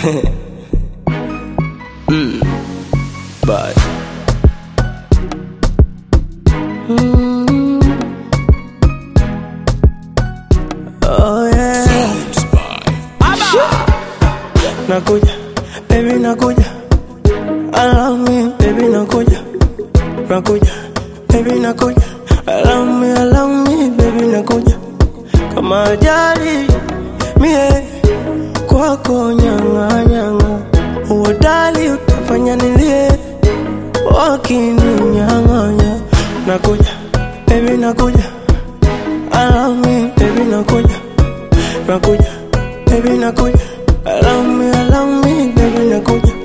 mm. But Oh yeah. Nakuja, baby nakuja. I love me, baby nakuja. Nakuja, baby nakuja. I love me, I love me, baby nakuja. Kama ajali mie kwako nyanga nyanga. Uodali utafanya nilie wakininyang'anya. Nakuja, baby nakuja. I love me, baby nakuja. Nakuja, baby nakuja. I love me, I love me, baby nakuja.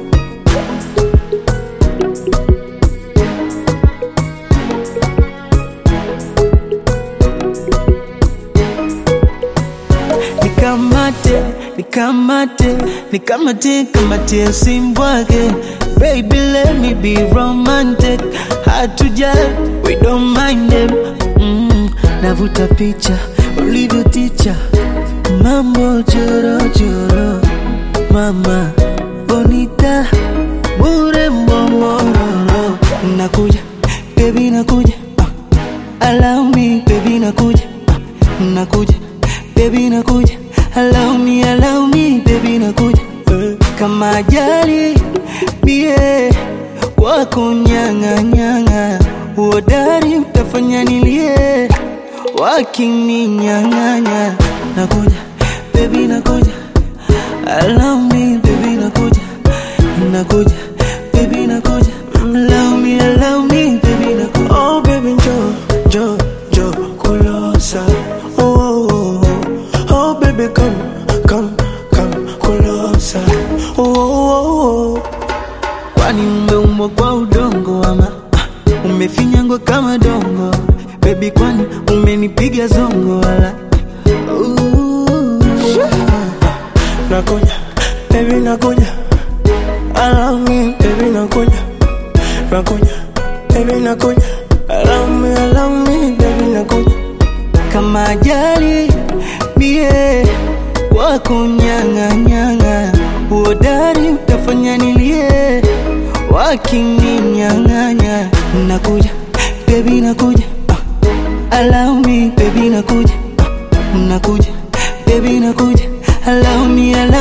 nikamate nikamate nikamate kamate simbwake baby let me be romantic hatujal we don't mind them mm, navuta picha ulivyo ticha mambo jorojoro mama bonita bure mbomororo nakuja baby nakuja uh, allow me baby nakuja uh, nakuja baby nakuja allow me allow me baby nakuja uh, kama ajali bie wako nyanga nyanga uodari utafanya nilie wakininyang'anya nakuja baby nakuja allow me baby nakuja nakuja baby nakuja allow me allow me baby nakuja Oh baby njoo, njoo, njoo kulosa. Oh, oh, oh, oh. oh baby come, come, come kulosa. Oh, oh, oh, oh. kwani umeumbwa kwa udongo ama ah, umefinyangwa kama dongo bebi kwani umenipiga zongo wala Ooh. Nakuja, baby nakuja. I love me, baby nakuja. Nakuja, baby nakuja. I love me, I love me, baby nakuja. kama ajali mie wako nyang'anyang'a uodari utafanya nilie wakininyang'anya nakuja bebi nakuja uh, allow me bebi nakuja uh, nakuja bebi nakuja allow me allow